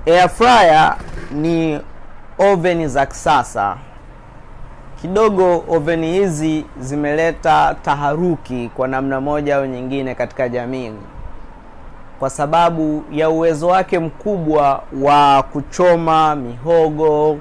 Air fryer ni oven za kisasa. Kidogo oveni hizi zimeleta taharuki kwa namna moja au nyingine katika jamii, kwa sababu ya uwezo wake mkubwa wa kuchoma mihogo.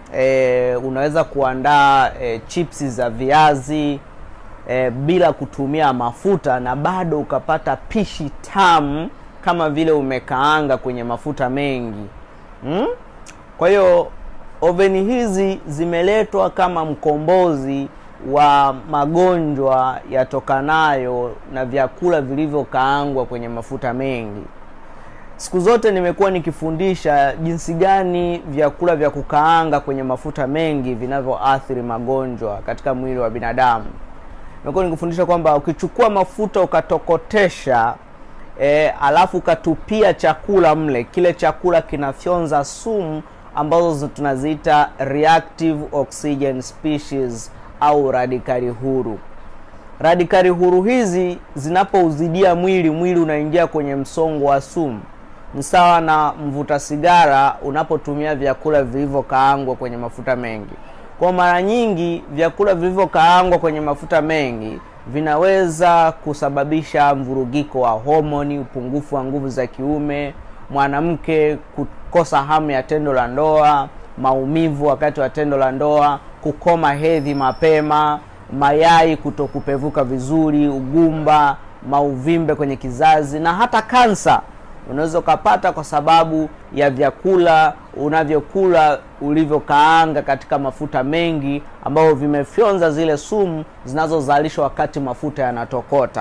E, unaweza kuandaa e, chipsi za viazi e, bila kutumia mafuta na bado ukapata pishi tamu kama vile umekaanga kwenye mafuta mengi hmm? Kwa hiyo oveni hizi zimeletwa kama mkombozi wa magonjwa yatokanayo na vyakula vilivyokaangwa kwenye mafuta mengi. Siku zote nimekuwa nikifundisha jinsi gani vyakula vya kukaanga kwenye mafuta mengi vinavyoathiri magonjwa katika mwili wa binadamu. Nimekuwa nikifundisha kwamba ukichukua mafuta ukatokotesha E, alafu ukatupia chakula mle, kile chakula kinafyonza sumu ambazo tunaziita reactive oxygen species au radikali huru. Radikali huru hizi zinapouzidia mwili, mwili unaingia kwenye msongo wa sumu. Ni sawa na mvuta sigara unapotumia vyakula vilivyokaangwa kwenye mafuta mengi. Kwa mara nyingi vyakula vilivyokaangwa kwenye mafuta mengi vinaweza kusababisha mvurugiko wa homoni, upungufu wa nguvu za kiume, mwanamke kukosa hamu ya tendo la ndoa, maumivu wakati wa tendo la ndoa, kukoma hedhi mapema, mayai kutokupevuka vizuri, ugumba, mauvimbe kwenye kizazi na hata kansa unaweza ukapata kwa sababu ya vyakula unavyokula ulivyokaanga katika mafuta mengi ambavyo vimefyonza zile sumu zinazozalishwa wakati mafuta yanatokota.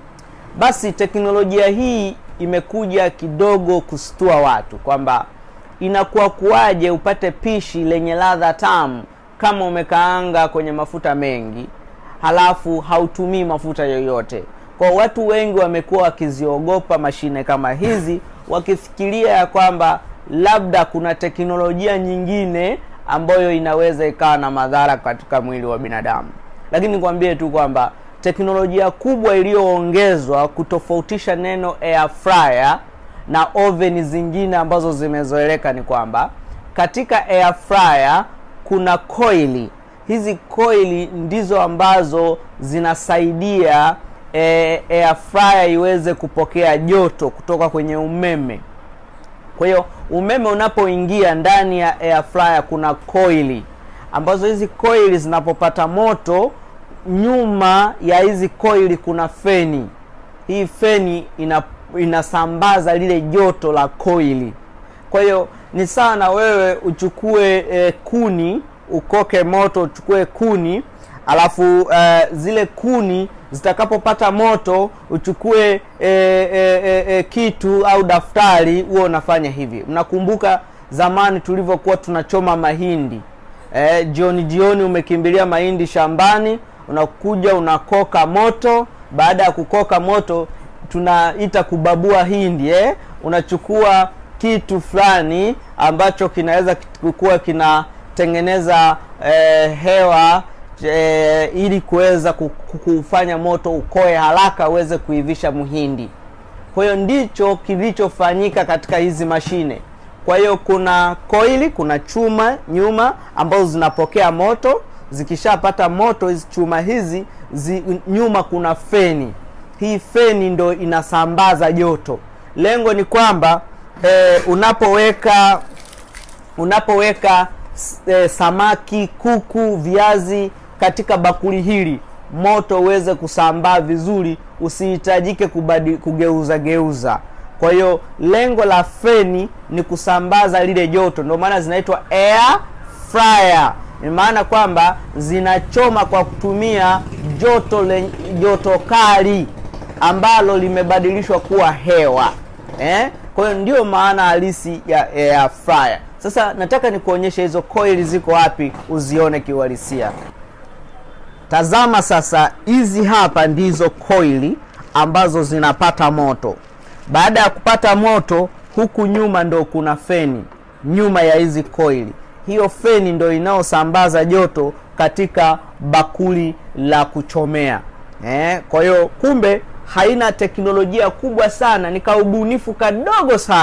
Basi teknolojia hii imekuja kidogo kustua watu kwamba inakuwa kuwaje upate pishi lenye ladha tamu kama umekaanga kwenye mafuta mengi halafu hautumii mafuta yoyote. Kwa watu wengi wamekuwa wakiziogopa mashine kama hizi, wakifikiria ya kwamba labda kuna teknolojia nyingine ambayo inaweza ikawa na madhara katika mwili wa binadamu. Lakini nikwambie tu kwamba teknolojia kubwa iliyoongezwa kutofautisha neno air fryer na oven zingine ambazo zimezoeleka ni kwamba katika air fryer kuna koili. Hizi koili ndizo ambazo zinasaidia E, air fryer iweze kupokea joto kutoka kwenye umeme. Kwa hiyo umeme unapoingia ndani ya air fryer kuna koili ambazo hizi koili zinapopata moto, nyuma ya hizi koili kuna feni. Hii feni ina, inasambaza lile joto la koili. Kwa hiyo ni sawa na wewe uchukue e, kuni ukoke moto, uchukue kuni alafu uh, zile kuni zitakapopata moto uchukue e, e, e, e, kitu au daftari, huo unafanya hivi. Mnakumbuka zamani tulivyokuwa tunachoma mahindi e, jioni jioni, umekimbilia mahindi shambani, unakuja unakoka moto. Baada ya kukoka moto, tunaita kubabua hindi eh? Unachukua kitu fulani ambacho kinaweza kuwa kinatengeneza e, hewa E, ili kuweza kufanya moto ukoe haraka uweze kuivisha mhindi. Kwa hiyo ndicho kilichofanyika katika hizi mashine. Kwa hiyo kuna koili, kuna chuma nyuma ambazo zinapokea moto. Zikishapata moto hizi chuma hizi zi, nyuma kuna feni. Hii feni ndo inasambaza joto. Lengo ni kwamba e, unapoweka unapoweka e, samaki, kuku, viazi katika bakuli hili moto uweze kusambaa vizuri, usihitajike kubadi kugeuza geuza. Kwa hiyo lengo la feni ni kusambaza lile joto, ndio maana zinaitwa air fryer. Ni maana kwamba zinachoma kwa kutumia joto le, joto kali ambalo limebadilishwa kuwa hewa eh? Kwa hiyo ndio maana halisi ya air fryer. Sasa nataka nikuonyeshe hizo coil ziko wapi, uzione kiuhalisia. Tazama sasa, hizi hapa ndizo koili ambazo zinapata moto. Baada ya kupata moto, huku nyuma ndo kuna feni nyuma ya hizi koili. Hiyo feni ndo inayosambaza joto katika bakuli la kuchomea eh. Kwa hiyo kumbe haina teknolojia kubwa sana, ni kaubunifu kadogo sana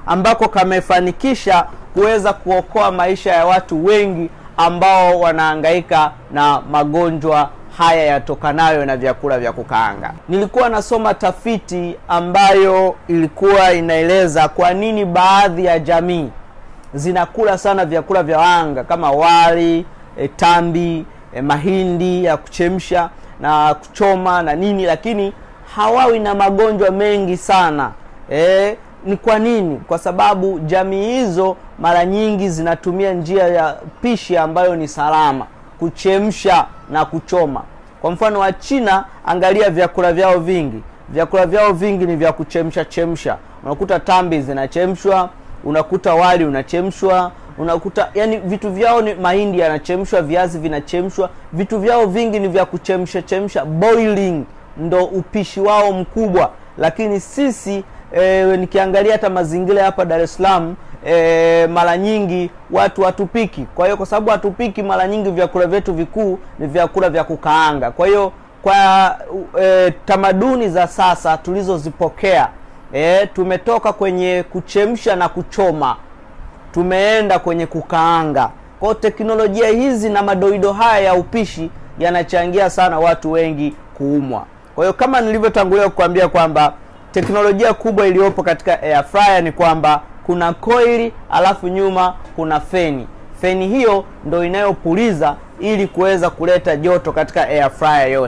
ambako kamefanikisha kuweza kuokoa maisha ya watu wengi ambao wanahangaika na magonjwa haya yatokanayo na vyakula vya kukaanga. Nilikuwa nasoma tafiti ambayo ilikuwa inaeleza kwa nini baadhi ya jamii zinakula sana vyakula vya wanga kama wali, e, tambi, e, mahindi ya kuchemsha na kuchoma na nini, lakini hawawi na magonjwa mengi sana e, ni kwa nini? Kwa sababu jamii hizo mara nyingi zinatumia njia ya pishi ambayo ni salama, kuchemsha na kuchoma. Kwa mfano wa China, angalia vyakula vyao vingi, vyakula vyao vingi ni vya kuchemsha chemsha. Unakuta tambi zinachemshwa, unakuta wali unachemshwa, unakuta yani vitu vyao ni mahindi yanachemshwa, viazi vinachemshwa, vitu vyao vingi ni vya kuchemsha chemsha, boiling ndo upishi wao mkubwa. Lakini sisi e, nikiangalia hata mazingira hapa Dar es Salaam e, mara nyingi watu hatupiki. Kwa hiyo kwa sababu hatupiki, mara nyingi vyakula vyetu vikuu ni vyakula vya kukaanga. Kwa hiyo kwa e, tamaduni za sasa tulizozipokea e, tumetoka kwenye kuchemsha na kuchoma, tumeenda kwenye kukaanga. Kwa hiyo teknolojia hizi na madoido haya ya upishi yanachangia sana watu wengi kuumwa. Kwa hiyo kama nilivyotangulia kukwambia kwamba teknolojia kubwa iliyopo katika air fryer ni kwamba kuna koili alafu nyuma kuna feni. Feni hiyo ndo inayopuliza ili kuweza kuleta joto katika air fryer yote.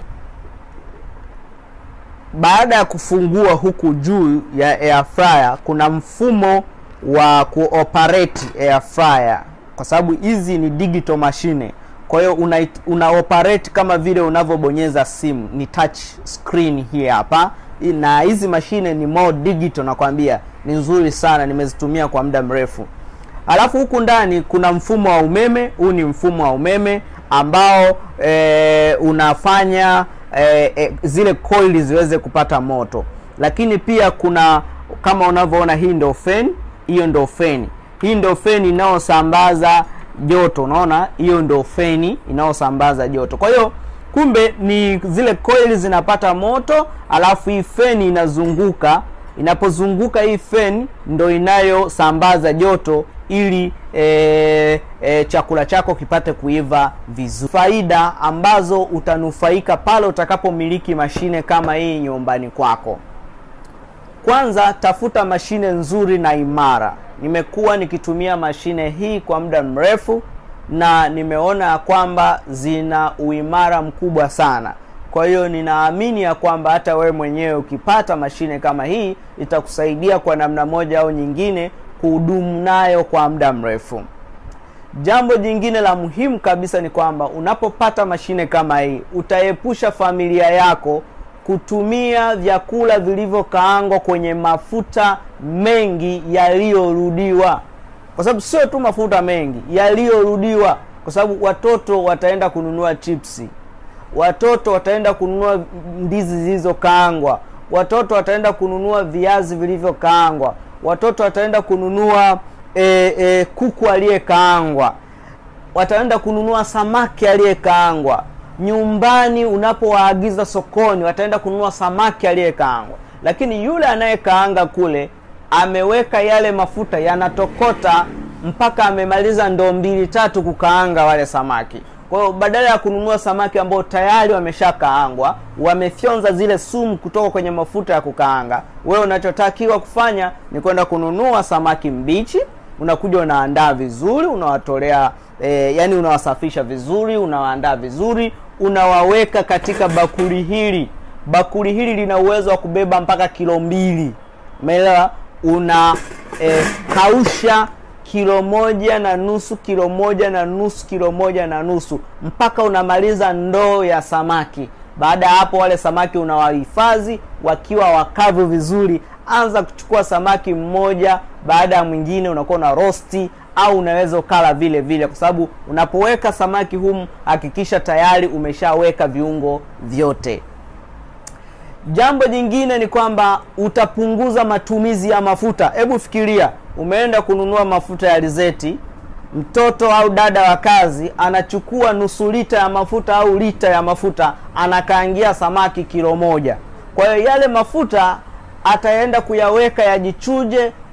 Baada ya kufungua huku juu ya air fryer, kuna mfumo wa kuoperate air fryer, kwa sababu hizi ni digital machine. Kwa hiyo una, una operate kama vile unavyobonyeza simu, ni touch screen hii hapa na hizi mashine ni more digital, nakwambia ni nzuri sana, nimezitumia kwa muda mrefu. Alafu huku ndani kuna mfumo wa umeme. Huu ni mfumo wa umeme ambao e, unafanya e, e, zile coil ziweze kupata moto, lakini pia kuna kama unavyoona, hii ndio feni, hiyo ndio feni, hii ndio feni inayosambaza joto. Unaona, hiyo ndio feni inayosambaza joto. Kwa hiyo kumbe ni zile coil zinapata moto, alafu hii feni inazunguka. Inapozunguka hii feni ndo inayosambaza joto ili e, e, chakula chako kipate kuiva vizuri. Faida ambazo utanufaika pale utakapomiliki mashine kama hii nyumbani kwako. Kwanza, tafuta mashine nzuri na imara. Nimekuwa nikitumia mashine hii kwa muda mrefu na nimeona ya kwamba zina uimara mkubwa sana. Kwa hiyo ninaamini ya kwamba hata wewe mwenyewe ukipata mashine kama hii itakusaidia kwa namna moja au nyingine kuhudumu nayo kwa muda mrefu. Jambo jingine la muhimu kabisa ni kwamba unapopata mashine kama hii utaepusha familia yako kutumia vyakula vilivyokaangwa kwenye mafuta mengi yaliyorudiwa kwa sababu sio tu mafuta mengi yaliyorudiwa, kwa sababu watoto wataenda kununua chipsi, watoto wataenda kununua ndizi zilizokaangwa, watoto wataenda kununua viazi vilivyokaangwa, watoto wataenda kununua e, e, kuku aliyekaangwa, wataenda kununua samaki aliyekaangwa. Nyumbani unapowaagiza sokoni, wataenda kununua samaki aliyekaangwa, lakini yule anayekaanga kule ameweka yale mafuta yanatokota mpaka amemaliza ndoo mbili tatu kukaanga wale samaki. Kwa hiyo badala ya kununua samaki ambao tayari wameshakaangwa, wamefyonza zile sumu kutoka kwenye mafuta ya kukaanga, wewe unachotakiwa kufanya ni kwenda kununua samaki mbichi, unakuja unaandaa vizuri, unawatolea e, yani unawasafisha vizuri, unawaandaa vizuri, unawaweka katika bakuli hili. Bakuli hili lina uwezo wa kubeba mpaka kilo mbili, umeelewa? una e, kausha kilo moja na nusu kilo moja na nusu kilo moja na nusu mpaka unamaliza ndoo ya samaki. Baada ya hapo, wale samaki unawahifadhi wakiwa wakavu vizuri. Anza kuchukua samaki mmoja baada ya mwingine, unakuwa na rosti au unaweza ukala vile vile, kwa sababu unapoweka samaki humu, hakikisha tayari umeshaweka viungo vyote. Jambo jingine ni kwamba utapunguza matumizi ya mafuta. Hebu fikiria, umeenda kununua mafuta ya alizeti, mtoto au dada wa kazi anachukua nusu lita ya mafuta au lita ya mafuta, anakaangia samaki kilo moja. Kwa hiyo yale mafuta ataenda kuyaweka yajichuje,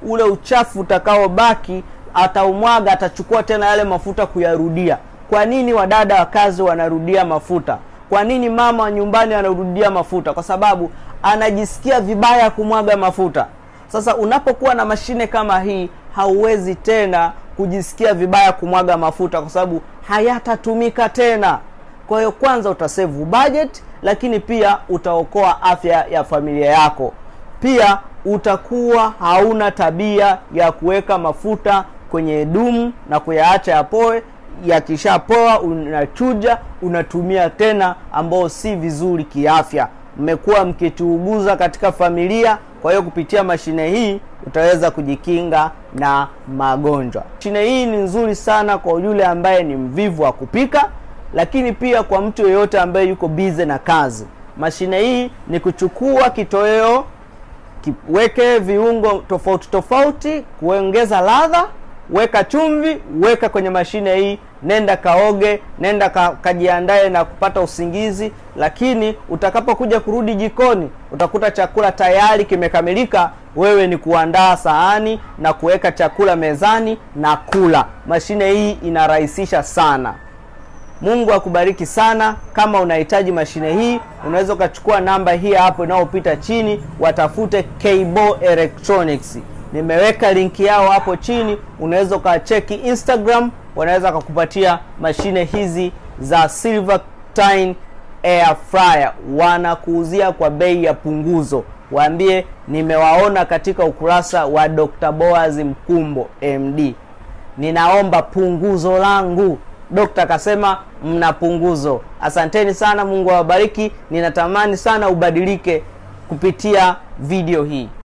ule uchafu utakaobaki ataumwaga, atachukua tena yale mafuta kuyarudia. Kwa nini wadada wa kazi wanarudia mafuta? Kwa nini mama wa nyumbani anarudia mafuta? Kwa sababu anajisikia vibaya kumwaga mafuta. Sasa unapokuwa na mashine kama hii, hauwezi tena kujisikia vibaya kumwaga mafuta, kwa sababu hayatatumika tena. Kwa hiyo kwanza utasave budget, lakini pia utaokoa afya ya familia yako. Pia utakuwa hauna tabia ya kuweka mafuta kwenye dumu na kuyaacha yapoe. Yakishapoa unachuja, unatumia tena, ambao si vizuri kiafya. Mmekuwa mkituuguza katika familia. Kwa hiyo kupitia mashine hii utaweza kujikinga na magonjwa. Mashine hii ni nzuri sana kwa yule ambaye ni mvivu wa kupika, lakini pia kwa mtu yeyote ambaye yuko bize na kazi. Mashine hii ni kuchukua kitoweo, kiweke viungo tofauti tofauti, kuongeza ladha, weka chumvi, weka kwenye mashine hii, nenda kaoge, nenda ka, kajiandae na kupata usingizi. Lakini utakapokuja kurudi jikoni, utakuta chakula tayari kimekamilika. Wewe ni kuandaa sahani na kuweka chakula mezani na kula. Mashine hii inarahisisha sana. Mungu akubariki sana. Kama unahitaji mashine hii, unaweza ukachukua namba hii hapo inayopita chini, watafute Kbo Electronics. Nimeweka linki yao hapo chini, unaweza ukacheki Instagram, wanaweza kukupatia mashine hizi za Silvertine air fryer, wanakuuzia kwa bei ya punguzo. Waambie nimewaona katika ukurasa wa Dr. Boaz Mkumbo MD, ninaomba punguzo langu. Dokta akasema mna punguzo. Asanteni sana, Mungu awabariki. Ninatamani sana ubadilike kupitia video hii.